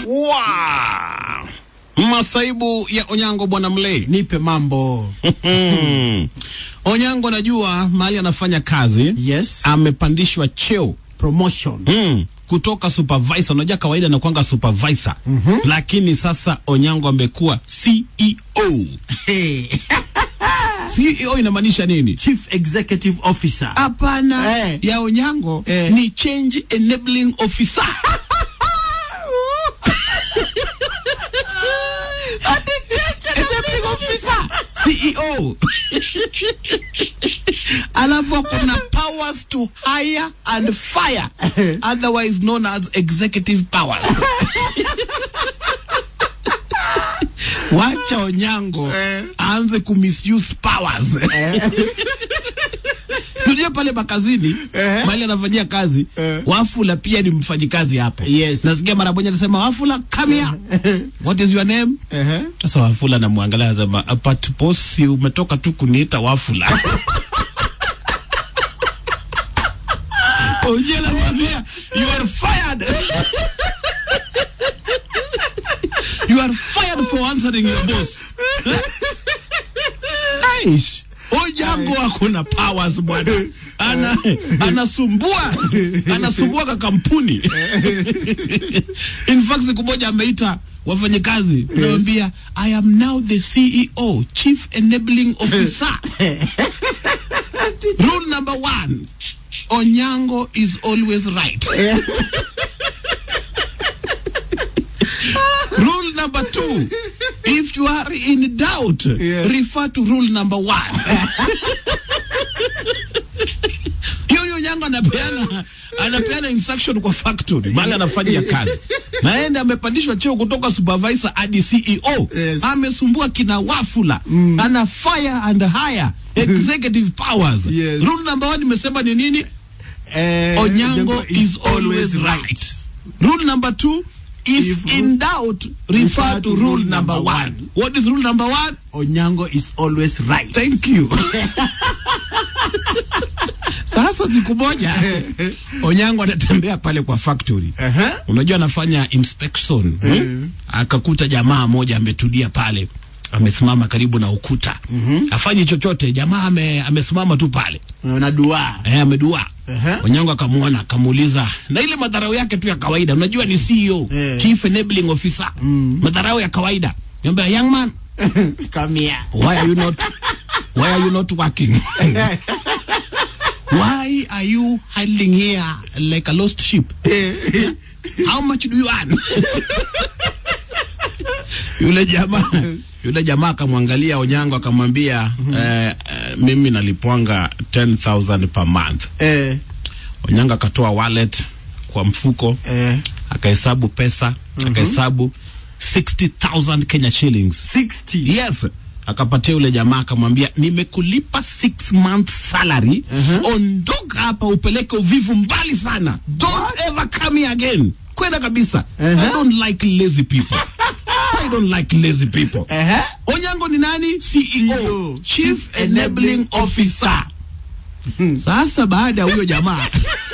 Wow. Masaibu ya Onyango bwana Mle. nipe mambo Hmm. Onyango najua mahali anafanya kazi yes amepandishwa cheo promotion mm. kutoka supervisor. Unajua kawaida anakuanga supervisor mm-hmm. lakini sasa Onyango amekuwa CEO. hey. CEO inamaanisha nini? chief executive officer Hapana, Eh. ya Onyango Eh. ni change enabling officer. enabling officer CEO. Alafu kuna powers to hire and fire, otherwise known as executive powers. Wacha Onyango aanze kumisuse powers. Tujue pale makazini Eh. mahali anafanyia kazi Eh. Wafula pia ni mfanyikazi hapo. Yes. Nasikia mara moja anasema Wafula come here. What is your name? uh-huh. Sasa Wafula namwangalia anasema but boss si umetoka tu kuniita Wafula. Ojela mwambia you are fired. you are fired for answering your boss. Aish. Ojango ako na powers bwana. Ana anasumbua anasumbua ka kampuni. In fact siku moja ameita wafanyikazi anawambia I am now the CEO, Chief Enabling Officer. Rule number one, Onyango is always right. rule number two, if you are in doubt, Yeah. refer to rule number one. Hiyo hiyo Onyango anapeana anapeana instruction kwa factory mahali anafanya kazi, naende amepandishwa cheo kutoka supervisor hadi CEO. Yes. Amesumbua kina Wafula ana fire and hire executive powers. Yes. Rule number one nimesema ni nini? Eh, Onyango is always right. Rule number two, if, If- in doubt, refer to rule number one. What is rule number one? Onyango is always right Thank you. Sasa siku moja Onyango anatembea pale kwa factory. uh-huh. Unajua anafanya inspection. Hmm? Akakuta jamaa moja ametulia pale. Amesimama karibu na ukuta. Afanyi chochote, jamaa ame, amesimama tu pale. na dua Eh, amedua. Ehe. Onyango akamuona akamuuliza, na ile madharau yake tu ya kawaida, unajua ni CEO, Eh. Chief Enabling Officer. Madharau ya kawaida. Niambia, young man, come here why are you not why are you not working? why are you hiding here like a lost sheep? How much do you earn? yule jamaa yule jamaa akamwangalia Onyango akamwambia eh, eh, mimi nalipwanga 10000 per month. eh, Onyango akatoa wallet kwa mfuko eh, akahesabu pesa akahesabu 60000 Kenya shillings 60 yes akapatia yule jamaa akamwambia nimekulipa 6 month salary ondoka hapa upeleke uvivu mbali sana don't ever come here again kwenda kabisa i don't like lazy people i don't like lazy people uh-huh. onyango ni nani ceo CEO, chief enabling officer sasa baada ya huyo jamaa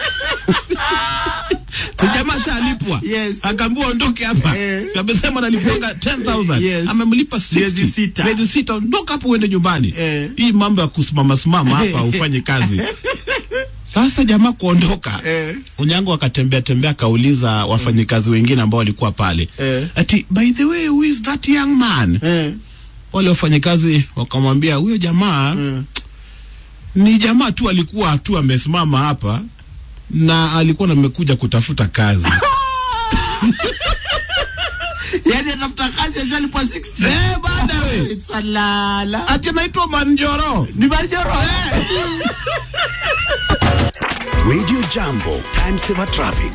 si jamaa shalipwa Yes. akaambiwa ondoke hapa Eh. Si amesema nalipwanga 10000 Yes. amemlipa 60 Miezi sita. miezi sita ondoka hapo uende nyumbani Eh. hii mambo ya kusimama simama hapa ufanye kazi sasa jamaa kuondoka Eh. unyango akatembea tembea akauliza wafanyikazi wengine ambao walikuwa pale Eh. ati by the way who is that young man eh, wale wafanyikazi wakamwambia huyo jamaa Mm. ni jamaa tu alikuwa tu amesimama hapa na alikuwa namekuja kutafuta kazi yani atafuta kazi ashalipwa 60 eh, bada we It's a lala ati anaitwa Manjoro ni Marjoro Radio Jambo, time saver traffic.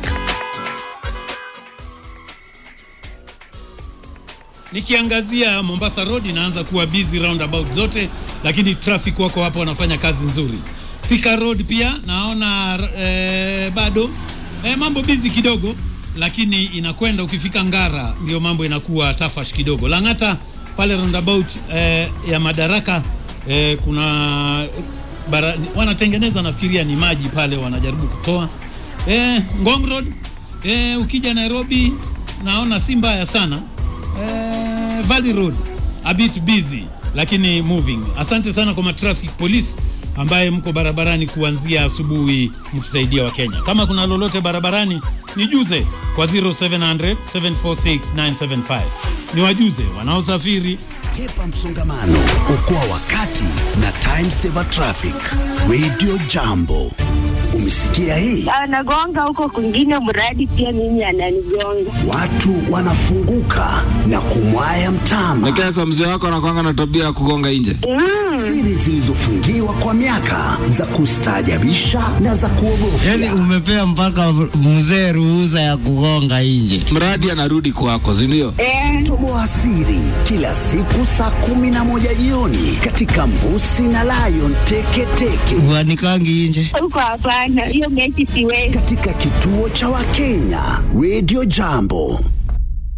Nikiangazia Mombasa Road inaanza kuwa busy roundabout zote, lakini traffic wako hapo wanafanya kazi nzuri. Thika Road pia naona eh, bado eh, mambo busy kidogo, lakini inakwenda. Ukifika Ngara ndio mambo inakuwa tafash kidogo. Lang'ata pale roundabout eh, ya Madaraka eh, kuna bara, wanatengeneza nafikiria ni maji pale wanajaribu kutoa eh, Ngong Road eh, ukija Nairobi naona si mbaya sana eh, Valley Road a bit busy lakini moving. Asante sana kwa matraffic police ambaye mko barabarani kuanzia asubuhi mkisaidia Wakenya. Kama kuna lolote barabarani nijuze kwa 0700 746 975 niwajuze wanaosafiri Kepa msongamano, okoa wakati na time saver traffic. Radio Jambo, umesikia hii? anagonga huko kwingine, mradi pia mimi ananigonga. Watu wanafunguka na kumwaya mtama. Nekesa, mzee wako anakwanga na tabia ya kugonga nje. Siri zilizofungiwa kwa miaka za kustaajabisha na za kuogofya. Yaani umepea mpaka mzee ruhusa ya kugonga nje. Mradi anarudi kwako, si ndio? Eh, Toboa siri kila siku saa kumi na moja jioni katika Mbusi na Lion Teketeke Uanikangi nje. huko hapana, hiyo mechi siwezi. katika kituo cha Wakenya Radio Jambo.